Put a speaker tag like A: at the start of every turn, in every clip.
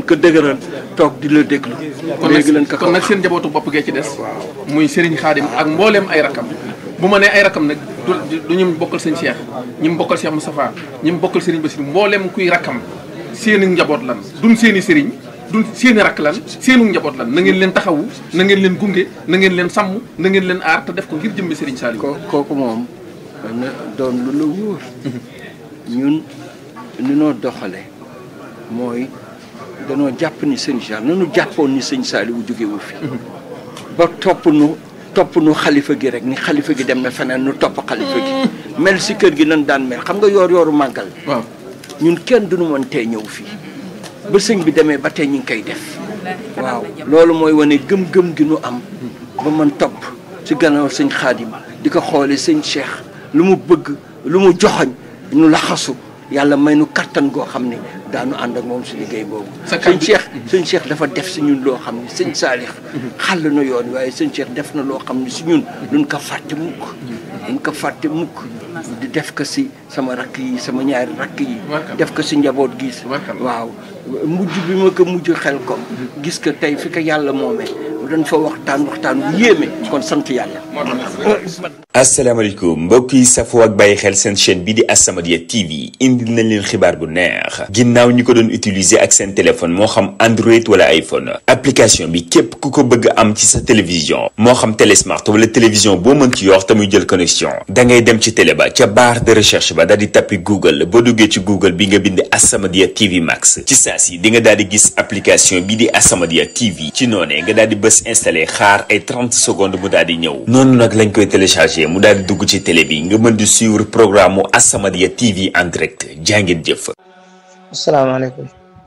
A: ko dëgëral toog di la déglu léegi lañ ko ko
B: kon nag seen njabootu bopp gee ci des muy Serigne Khadim ak mbooleem ay rakam bu ma nee ay rakam nag du du ñu bokkal sëñ Cheikh ñi mu bokkal Cheikh Moustapha ñi mu bokkal Serigne Bassirou mbooleem kuy rakam seeni njaboot lan duñ seeni Serigne duñ seeni rakk lan seenu njaboot lan na ngeen leen taxawu na ngeen leen gunge na ngeen leen sàmm na ngeen leen aar te def ko ngir jëmmi Serigne Saliou
A: ko kooku moom na doon lu la wóor ñun ni noo doxale mooy danoo jàpp ni sëñ Cheikh nanu jàppoon ni sëñ Saliou jóge wu fi ba topp nu topp nu xalifa gi rek ni xalifa gi dem na feneen nu topp xalifa gi mel si kër gi nan daan mel xam nga yoor yooru màggal
B: waaw
A: ñun kenn duñu mën tee ñëw fii ba sëñ bi demee ba tey ñu ngi koy def waaw loolu mooy wane gëm-gëm gi nu am ba mën topp ci gannaaw sëñ Xaadim di ko xoole sëñ Cheikh lu mu bëgg lu mu joxoñ nu laxasu yàlla may nu kattan goo xam ne daanu ànd ak moom si liggéey boobu
B: Sa
A: sëñ
B: kàddu-
A: Cheikh sëñ Cheikh dafa def si ñun loo xam ne sëñ Saalix xàll na yoon waaye sëñ Cheikh def na loo xam ne si ñun duñ ko fàtte mukk duñ ko fàtte mukk di def ko si sama rakk yi sama ñaari rakk yi
B: Tubarkalla.
A: def ko si njaboot gi
B: Tubarkalla.
A: waaw mujj bi ma ko mujj xel ko gis ko tey fi ko yàlla moomee dañ fa waxtaan waxtaan bu yéeme kon sant yàlla
C: asalaamaaleykum mbokk yi safoo ak bàyyi xel seen chaîne bi di As-Samadiyya TV indil nañ leen xibaar bu neex ginnaaw ñi ko doon utiliser ak seen téléphone moo xam Android wala iPhone application bi képp ku ko bëgg am ci sa télévision moo xam télé smart wala télévision boo mën ci yor te muy jël connexion da ngay dem ci télé ba ca barre de recherche ba daal di tappi Google boo duggee ci Google bi nga bind As-Samadiyya TV Max ci saa si di nga daal di gis application bi di As-Samadiyya TV ci noonee nga daal di bës installé xaar ay 30 secondes mu daal di ñëw noonu nag lañ koy téléchargé mu daal di dugg ci télé bi nga mën di suivre programme mu As-Samadiyya TV en direct jàngeen jëf.
D: asalaamaaleykum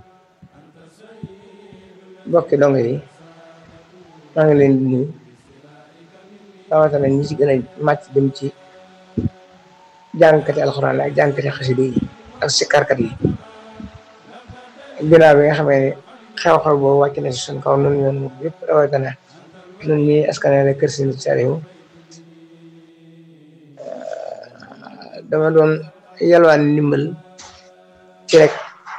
D: mbokki dong yi maa ngi leen di nuyu rawatina ñi ci gën a màcc dem ci jàngkati alxuraan ak jàngkati xasida yi ak sikarkat yi ginnaaw bi nga xamee ne xew-xew boobu wàcc na si suñ kaw nun yoon mu yëpp rawatina nun ñi askanale kër Sëriñ Saliou dama doon yalwaan ndimbal ci rek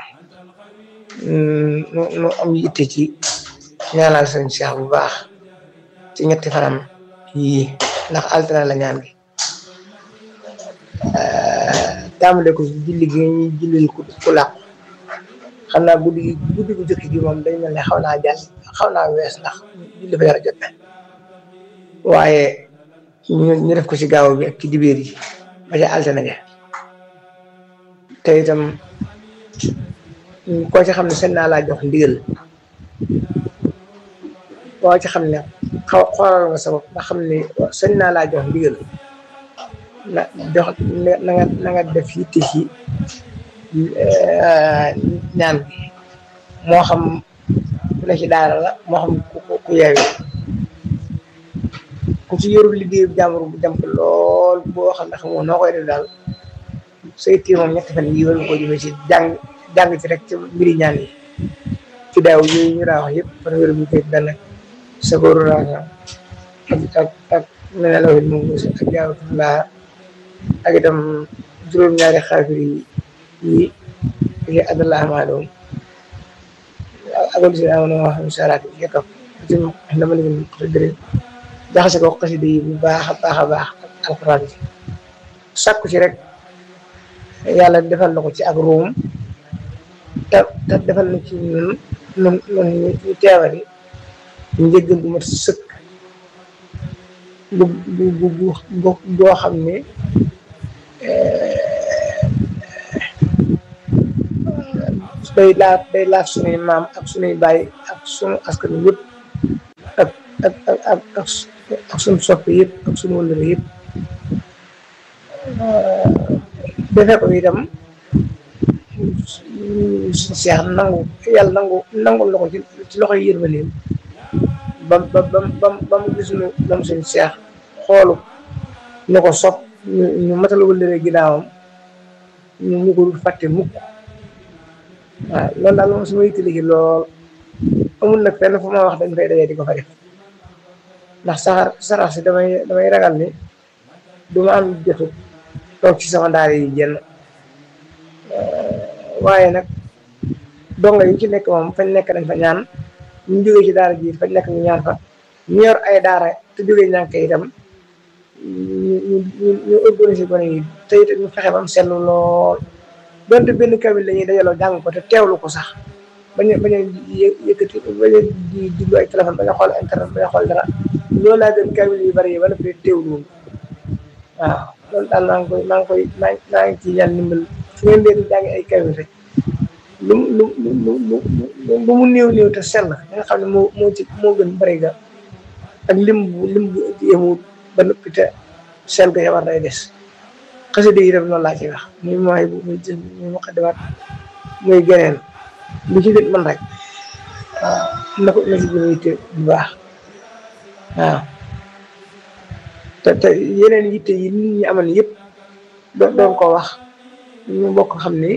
D: nu nu am yitte ci ñaanal sëñ Cheikh bu baax ci ñetti fanam yii ndax altine la ñaan gi tàmbale ko ci julli gi ñuy jullil ku ku làqu xam naa guddi gi guddi gu jëkk gi moom dañ mel ne xaw naa jàll xaw naa wees ndax julli fa yara jot na waaye ñu ñu def ko ci gaaw bi ak ci dibeer yi ba ca altine ja te itam koo ci xam ne seen naa laa jox ndigal koo ci xam ne xaw xoolal nga sa bopp nga xam ne seen naa laa jox ndigal na jox na nga na nga def yitte ci ñaan bi moo xam ku ne ci daara la moo xam ku ku ku yeewi ku ci yorul liggéeyu jàmbur bu jàmp lool boo xam ne xamoo noo koy def daal say tiir moom ñetti fan yii war nga ko jëmee ci jàng jàng ci rek ci mbiri ñaan yi ci daaw yooyu ñu daa wax yëpp fan wéru bu koy benn sagóoru raasa ak ak ak mene la wit moom aussi ak jaawatulaa ak itam juróom-ñaari xaafir yi yi yi adallah maa doom akol si amoon wax salaat yi topp ci dama leen dëgg jaxase ko xasida yi bu baax a baax a baax ak alxuraan ji sàkku ci rek yàlla defal na ko ci ak ruum te te defal na ci ñun ñun ñun ñu teewali njëggal bu mat sëkk bu bu bu bu boo xam ne day laaf day laaf suñuy maam ak suñuy baay ak suñu askan yëpp ak ak ak ak ak ak suñu soppe yëpp ak suñu wëllëre yëpp defee ko itam suñu seex nangu yàlla nangu nangul la ko ci ci loxoy yërmandeem ba ba ba ba ba mu gis nu moom suñu seex xoolu ñu ko sopp ñu ñu matal wëllëre ginnaawam ñu ñu ko dul fàtte mukk waaw loolu daal moom su ma yittali ci lool amul nag fenn fu ma wax dañ fay dajee di ko fa def ndax saxar sarax si damay damay ragal ni du ma am jotu toog ci sama daara yi jenn waaye nag donga yi ci nekk moom fañ nekk dañ fa ñaan ñu jógee ci daara ji fañ nekk ñu ñaan fa ñu yor ay daara te jógee ñànk itam ñu ñu ñu ñu organiser gone yi te it ñu fexe ba mu seetlu lool donte benn kamil la ñuy dajaloo jàng ko te teewlu ko sax bañ a bañ a yë- yëkkati bañ a di diglu ay téléphone bañ a xool internet bañ a xool dara loolu laa gën kamil yu bari yi ba noppi teewlu woon waaw loolu daal maa ngi koy maa ngi koy maa ngi maa ngi ciy ñaan ndimbal fu ngeen leen di jàng ay kamil rek lu mu lu lu lu lu lu lu mu néew néew te sell da nga xam ne moo moo ci moo gën bari ga ak lim bu lim bu yemut ba noppi te sell ga war day des xasida yi def noonu laa ci wax muy mooy bu muy jël muy muqaddimaat muy geneen lu ci nit man rek waaw na ko na ci gën a yitte bu baax waaw te te yeneen yitte yi nit ñi amal yëpp doo doon ko wax ñu bokk xam ni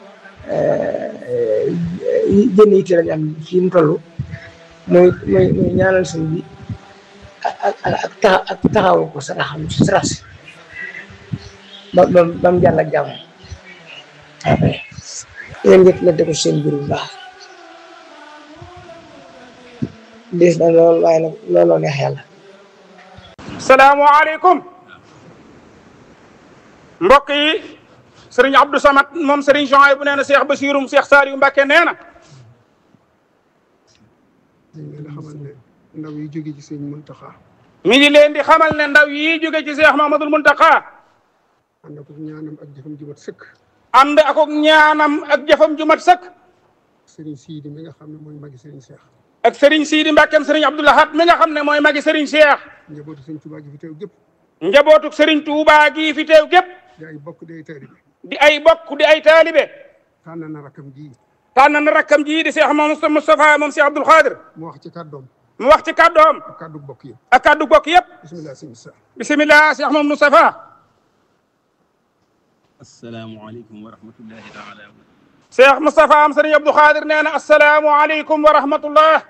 D: jënn yitte lañu am fii mu toll muy muy muy ñaanal sëñ bi ak ak ak taxa ak taxawu ko saraxam si sarax si ba ba ba mu jàll ak jàmm waaw kay yéen njëkk la def seen mbir bu baax diis na lool waaye nag looloo neex yàlla
E: salaamaaleykum mbokk yi sëriñ Abdou Samad moom sëriñ Jean bu nee na Cheikh Bassirum Cheikh Saliou Mbacké nee na
F: dañ leen a xamal ne ndaw yi jóge ci sëñ Muntaxa
E: mi ngi leen di xamal ne ndaw yi jóge ci Cheikh Mahamadul Muntaqa
F: ànd ak ñaanam ak jëfam ji mat sëkk
E: ànd ak ak ñaanam ak jëfam ju mat sëkk
F: sëriñ Siidi mi nga xam ne mooy magi sëriñ Seex
E: ak sëriñ Sidi Mbàkkeem sëriñ Abdou Lahad mi nga xam ne mooy magi sëriñ Cheikh
F: njabootu sëñ Tuubaa gi fi teew gépp
E: njabootuk sëriñ Touba gii fi teew gépp
F: di ay bokk di ay taalibe
E: di ay bokk di ay taalibe
F: tànn na rakkam ji
E: tànn na rakkam jii di Cheikh Mamadou Moustapha moom Cheikh Abdoul Khadir
F: mu wax ci kàddoom
E: mu wax ci kàddoom
F: ak kàddu bokk yëpp
E: ak kàddu bokk yépp
F: bisimilah sëñ Issa
E: bisimilah Cheikh Mamadou Moustapha
G: asalaamualeykum wa rahmatullahi taala wa
E: Cheikh Moustapha am sëriñ Abdou Khadir nee na asalaamualeykum wa rahmatullah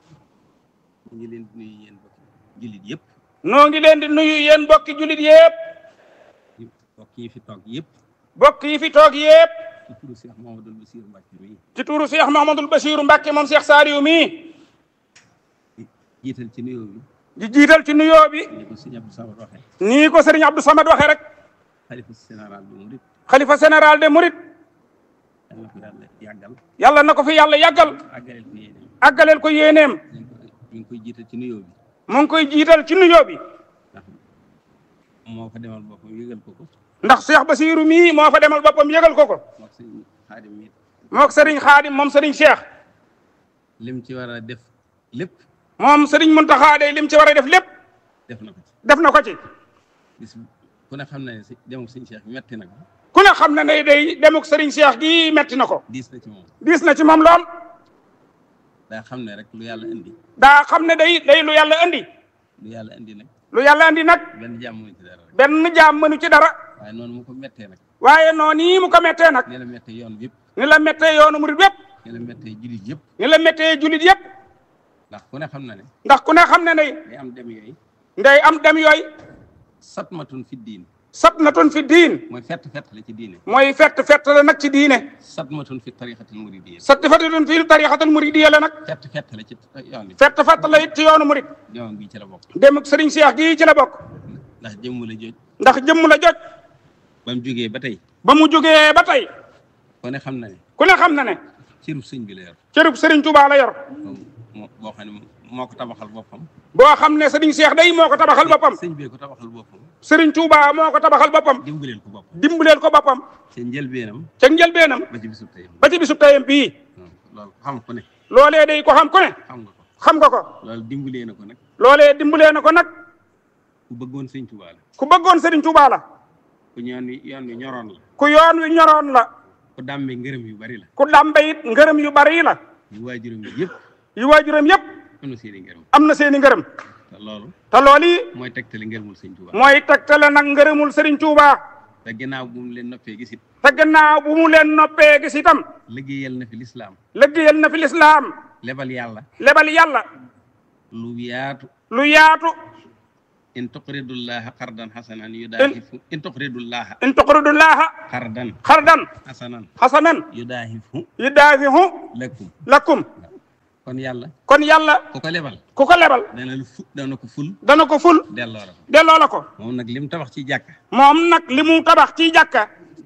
G: ñu ngi leen di nuyu yéen bokki jullit yëpp
E: noo ngi leen di nuyu yéen bokki jullit yépp
G: bokk yi fi toog yëpp
E: bokk yi fi toog yépp
G: ci turu Cheikh Mahamadul Basir Mbacke mi
E: ci tuuru Cheikh Mahamadul Bachiru Mbàkke moom Cheikh Saliou mii
G: di jiital ci nuyoo bi
E: di jiital ci nuyoo bi
G: ni ko sëñ Abdou Samad waxee
E: nii ko sëriñ Abdou Samad waxee rek
G: xalifa général bi murit
E: xalifa général de Mouride
G: yàlla ko yàlla yàggal
E: yàlla na ko fi yàlla yàggal
G: àggaleel ko yéene
E: àggaleel ko yéeneem
G: ñu ngi koy jiital ci nuyoo bi
E: mu ngi koy jiital ci nuyoo bi
G: ndax moo fa demal boppam yëgal ko ko
E: ndax Cheikh Bachiru mii moo fa demal boppam yëgal ko ko
G: mook sëñ Xaadim mi
E: mook sëriñ Xaadim moom sëriñ Cheikh
G: lim ci war a def lépp
E: moom sëriñ Muntaxa day lim ci war a def lépp
G: def na ko ci
E: def na ko ci
G: bis ku ne xam na ne si demuk sëñ Cheikh metti na ko
E: ku ne xam ne ne day demuk sëriñ Cheikh gi metti na ko
G: diis na ci moom
E: diis na ci moom lool
G: daa xam ne rek lu yàlla indi
E: daa xam ne day day lu yàlla andi
G: lu yàlla indi nag
E: lu yàlla andi nag
G: benn jàmm mu ci dara rek
E: benn jaam mënu ci dara
G: waaye noonu mu ko mettee nag
E: waaye noonu yi mu ko mettee nag
G: ni la mettee yoon bi yëpp
E: ni la mettee yoonu murid wépp
G: ni la mettee jullit yëpp
E: ni la mettee jullit yépp
G: ndax ku ne xam na ne
E: ndax ku ne xam ne ne
G: day am dem yooyu
E: nday am dem yooyu
G: satmatun fi diin
E: satnatun fi diin
G: mooy fett fett la ci diine
E: mooy fett fett la nag ci diine
G: satmatun fi tariqatil muridiyya
E: satti fatitun fii tariqatul muridiyya la nag
G: fett fett la ci yoon bi
E: fett fett la it ci yoonu murid
G: yoon bi ci la bokk
E: demuk sëriñ Cheikh gii ci la bokk
G: ndax jëmm la jooj
E: ndax jëmm la joj
G: ba mu jógee ba tey
E: ba mu jógee ba tey
G: ku ne xam na ne
E: ku ne xam na ne
G: cërub sëñ bi la yor
E: cërub sëriñ Touba la yor
G: moo boo xam ne moo ko tabaxal boppam
E: boo xam ne sëriñ Cheikh day moo ko tabaxal boppam
G: sëñ bee ko tabaxal boppam
E: sëriñ Touba moo ko tabaxal boppam
G: dimbaleel ko boppam
E: dimbaleel ko boppam
G: seen njëlbeenam
E: ca njëlbeenam
G: ba ci bisub tey
E: ba ci bisub tayam bii
G: loolu xam ku ne
E: loolee day ko xam ku ne
G: xam nga ko
E: xam nga ko
G: loolu dimbalee na ko nag
E: loolee dimbalee na ko nag
G: ku bëggoon sëñ Tuubaa la
E: ku bëggoon sëriñ Touba la
G: ku yoon wi yoon wi ñoroon la
E: ku yoon wi ñoroon la
G: ku dàmbe ngërëm yu bari la
E: ku dàmbe it ngërëm yu bari la
G: yu waajuram yi yëpp
E: yu waajuram yépp
G: am na seen i ngërëm
E: am na seeni ngërëm
G: te loolu
E: te loolu
G: mooy tegtale ngërëmul sëñ Tuubaa
E: mooy tegtale nag ngërëmul sëriñ Touba
G: te ginnaaw bu mu leen noppee gisit
E: te gannaaw bu mu leen noppee gis itam
G: liggéeyal na fi lislaam
E: liggéeyal na fi lislaam
G: lebal yàlla
E: lebal yàlla
G: lu yaatu
E: lu yaatu
G: in tuqridullaha qardan hasanan yudaahifu in tuqridullaha
E: in tuqridullaha
G: qardan
E: xardan
G: hasanan
E: xasanan
G: yudaahifu
E: yudaafihu
G: lakum
E: lakum
G: kon yàlla
E: kon yàlla
G: ku ko lebal
E: ku ko lebal
G: dana la fu dana ko ful
E: dana ko ful
G: delloo la ko
E: delloo la ko
G: moom nag lim tabax ci jàkka
E: moom nag li mu tabax ci jàkka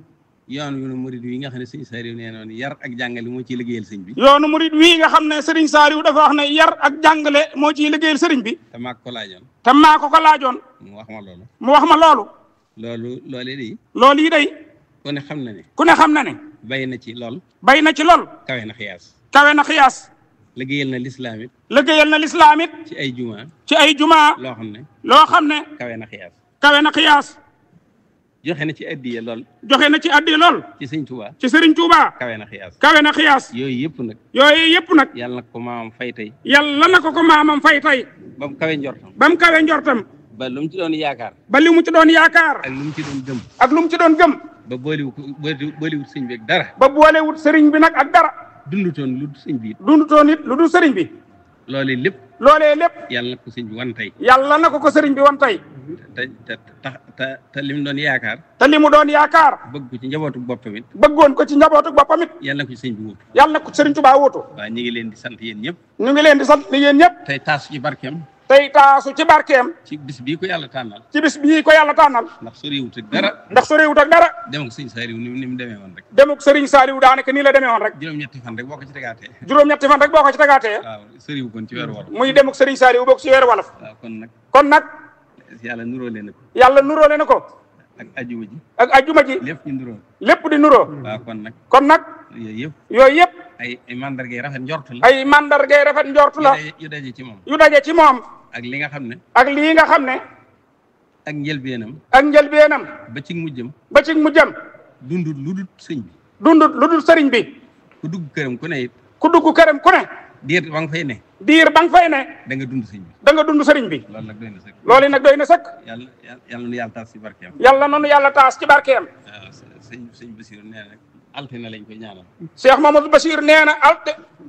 G: yoon yu nu murid yi nga xam ne sëñ Saliou nee noonu yar ak jàngale moo ciy liggéeyal sëñ bi
E: yoonu murid wii nga xam ne Serigne Saliou dafa wax ne yar ak jàngale moo ciy liggéeyal Serigne bi
G: te maag ko laajoon
E: te maa ko ko laajoon
G: mu wax ma loolu
E: mu wax ma loolu
G: loolu loolee di
E: loolu yi day
G: ku ne xam na ne
E: ku ne xam na ne
G: bay na ci lool
E: bay na ci lool
G: kawe na xiyaas
E: kawe na xiyaas
G: liggéeyal na lislaam it
E: liggéeyal na lislaam it
G: ci ay juma
E: ci ay jumaa
G: loo xam ne
E: loo xam ne
G: kawe na xiyaas
E: kawe na xiyaas
G: joxe na ci addiye lool
E: joxe na ci addi lool
G: ci sëñ Tuubaa
E: ci Serigne Touba
G: kawe na xiyaas
E: kawe na xiyaas
G: yooyu yëpp nag
E: yooyu yëpp nag
G: yàlla na ko maamam fay tey
E: yàlla na ko ko maamam fay tey
G: ba mu kawe njortam
E: ba mu kawe njortam
G: ba lu mu ci doon yaakaar
E: ba li mu ci doon yaakaar
G: ak lu mu ci doon gëm
E: ak lu mu ci doon gëm
G: ba booliwu ko booliwut sëñ bi ak dara
E: ba boolewut Serigne bi nag ak dara
G: dundutoon lu dul sëñ bi it
E: dundutoon it lu dul Serigne bi
G: loolee lépp
E: loolee lépp
G: yàlla na ko sëñ bi wan tey
E: yàlla na ko ko Serigne bi wan tey
G: te te te te te li mu doon yaakaar
E: te li mu doon yaakaar
G: bëgg ko ci njabootu boppam it
E: bëggoon ko ci njabootu boppam it
G: yàlla na ko ci sëñ bi wut
E: yàlla na ko Serigne Touba wuutu
G: waaw ñu ngi leen di sant yéen ñëpp
E: ñu ngi leen di sant ni yéen ñëpp
G: tey taas ci barkeem
E: tey taasu ci barkeem
G: ci bis bii ko yàlla tànnal
E: ci bis bii ko yàlla tànnal
G: ndax soriwut ak dara
E: ndax su réewut ak dara
G: dem ak sëñ Saliou ni mu ni mu demee woon rek
E: demuk Serigne Saliou daanaka nii la demee woon rek
G: juróom-ñetti fan rek boo ko ci tegaatee
E: juróom-ñetti fan rek boo ko ci tagaatee
G: waaw soriwu kon ci weeru wolof
E: muy demuk Serigne Saliou bokk ci weeru wolof
G: waaw kon nag
E: kon nag
G: yàlla nuróo leen ko
E: yàlla nuróole na ko
G: ak ajuma ji
E: ak ajjuma ji
G: lépp ñu nuróo
E: lépp di nuróo
G: waaw kon nag
E: kon nag
G: yooyu yëpp
E: yooyu yëpp
G: ay ay mandargay rafet njort la
E: ay mandargay rafet njortu la
G: yu daje- yu daje ci moom
E: yu daje ci moom
G: ak li nga xam ne
E: ak lii nga xam ne
G: ak njëlbeenam
E: ak njëlbeenam
G: ba ci mujjam
E: ba ci mu jëm
G: dundut lu dul sëñ bi
E: dundut lu dul sëriñ bi
G: ku dugg këram ku ne it
E: ku dugg këram ku ne
G: diir ba nga fay ne
E: diir ba nga fay ne
G: da nga dund sëñ bi
E: da nga dund sëriñ bi
G: loolu nag doy na sëkk
E: loolu nag doy na sëkk
G: yàlla yàlla nu yàlla taas ci barkeem
E: yàlla nanu yàlla taas ci barkeem
G: waaw sëñ sëñ Basiru nee na altine lañ koy ñaanal
E: Cheikh Mamadou Bachir nee na alte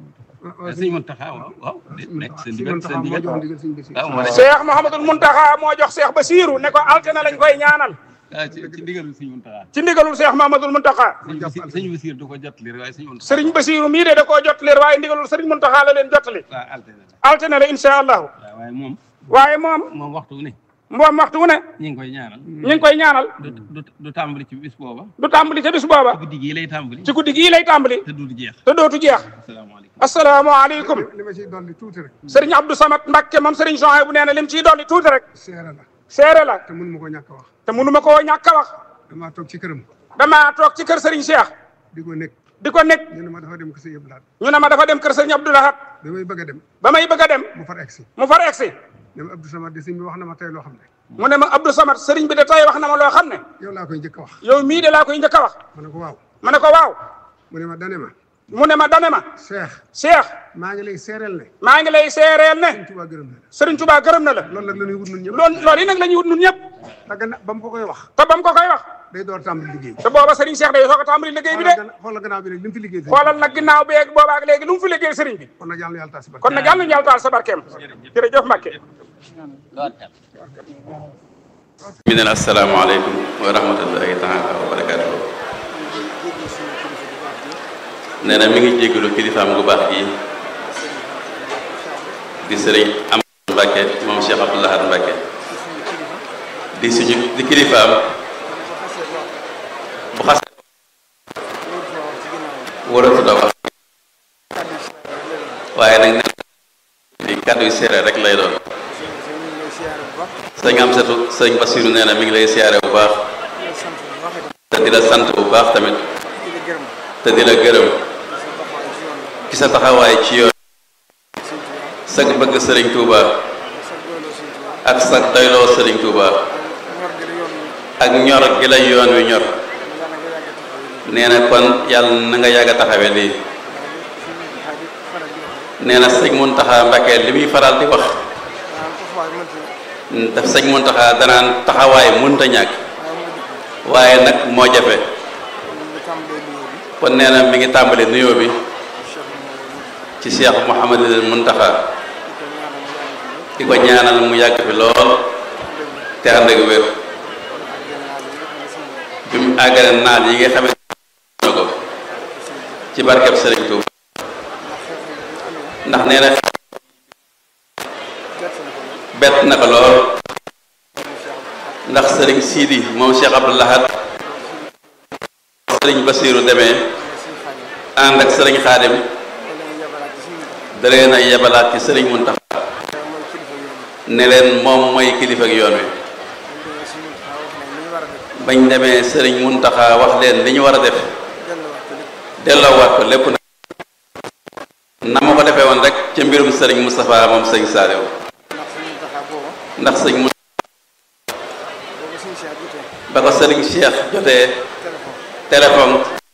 G: sëñ Muntaxa waaw waaw nekk seen
F: si
G: digal
F: man
G: seen
F: taxaw moo
G: digal
F: jox ndigal sëñ Basiru
G: waaw moo ne
E: Cheikh Mouhamadul Muntaxa moo jox Cheikh Bachirou ne ko altine lañ koy ñaanal
G: ah ci ci ndigalul sëñ Muntaxa
E: ci ndigalul Cheikh Mouhamadul Muntaxa
G: sëñ Basiru sëñ Basiru du ko jot li waaye sëñ Muntaxa
E: Serigne Bachirou mii de da koo jot leer waaye ndigalul Serigne Muntaxa la leen jotali
G: waaw altine la
E: altine la incha allahu
G: waaw waaye moom
E: waaye moom
G: moom waxtu wu ne
E: moom waxtu wu ne
G: ñu ngi koy ñaanal
E: ñu ngi koy ñaanal
G: du du du tàmbali ci bis booba
E: du tàmbali ca bis booba
G: guddi gii lay tàmbali
E: ci guddi gii lay tàmbali
G: te du jeex
E: te dootu jeex
G: asalaamaaleykum
E: asalaamaaleykum
F: li ma ciy dolli tuuti rek
E: Serigne Abdou Samad Mbacke moom Serigne Souhaïbou nee na lim ciy dolli tuuti rek
F: seere la
E: seere la
F: te mënu ma ko ñàkk a wax
E: te mënu ma koo ñàkk a wax
F: damaa toog ci këram
E: damaa toog ci kër Serigne Cheikh
F: di ko nekk
E: di ko nekk
F: ñu ne ma dafa dem ko sa yëpp laat
E: ñu ne ma dafa dem kër Serigne Abdou Lahad
F: ba may bëgg a dem
E: ba may bëgg a dem
F: mu far egsi
E: mu far egsi
F: ne ma Abdou Samad de sëñ bi wax na ma tey loo xam ne
E: mu ne ma Abdou Samad Serigne bi de tey wax na ma loo xam ne
F: yow laa koy njëkk a wax
E: yow mii de laa koy njëkk a wax
F: ma ne ko waaw
E: ma ne ko waaw
F: mu ne ma dane ma
E: mu ne ma dane ma
F: Cheikh
E: Cheikh
F: maa ngi lay seereel ne
E: maa ngi lay seereel ne
F: sëñ Tuubaa gërëm na la
E: Serigne Touba gërëm na la
F: loolu nag la ñuy wut nun ñëpp
E: loolu loolu yi nag la ñuy wut ñun ñëpp
F: te gannaaw ba mu ko koy wax
E: te ba mu ko koy wax
F: day door tàmbali liggéey
E: te booba Serigne Cheikh day soog a tàmbali liggéey bi de
F: xoolal gannaaw bi rek li mu fi liggéey sëñ
E: xoolal nag ginnaaw beeg boobaak léegi lu mu fi liggéey Serigne bi
F: kon nag yàlla na yàlla taas si barke
E: kon nag yàlla nañu yàlla taal sa barkeem jërëjëf Mbacke
H: mi neen asalaamaaleykum wa rahmatullahi taala wa barakatuhu nee na mi ngi jégalu kilifaam gu baax gi di sëriñ am Mbàkke moom Cheikh Abdou Lahad Mbàkke di suñu di kilifaam bu xas waratu da wax waaye nag nee di kàddu yu seere rek lay doon sëñ am satu sëñ Basiru nee na mi ngi lay siyaare bu baax te di la sant bu baax tamit te di la gërëm ci sa taxawaay ci yoon sag bëgg sëriñ Touba ak sag doyloo sëriñ Touba ak ñor gi la yoon wi ñor nee na kon yàlla na nga yàgg a taxawe lii nee na sëñ Muntaxa Mbàkke li muy faral di wax daf sëñ Muntaxa danaan taxawaay mënta ñàkk waaye nag moo jafe kon nee na mi ngi tàmbali nuyoo bi ci Cheikh Mouhamadul Muntaxa di ko ñaanal mu yàgg fi lool te ànd ak wér bi mu àggale naal yi nga xamante na ko ci barkeb sëriñ Tuuba ndax nee na bett na ko lool ndax sëriñ Sidi moom Cheikh Abdou Lahad sëriñ Basiiru demee ànd ak sëriñ Xaadim da leen a yebalaat ci sëriñ Muntaxa ne leen moom mooy kilifa ak yoon wi bañ demee sëriñ Muntaxa wax leen li ñu war a def delloowaat ko lépp nag na ma ko defee woon rek ca mbirum sëriñ Moustapha moom sëriñ Saaliw ndax sëriñ mu ba ko sëriñ Cheikh jotee téléphone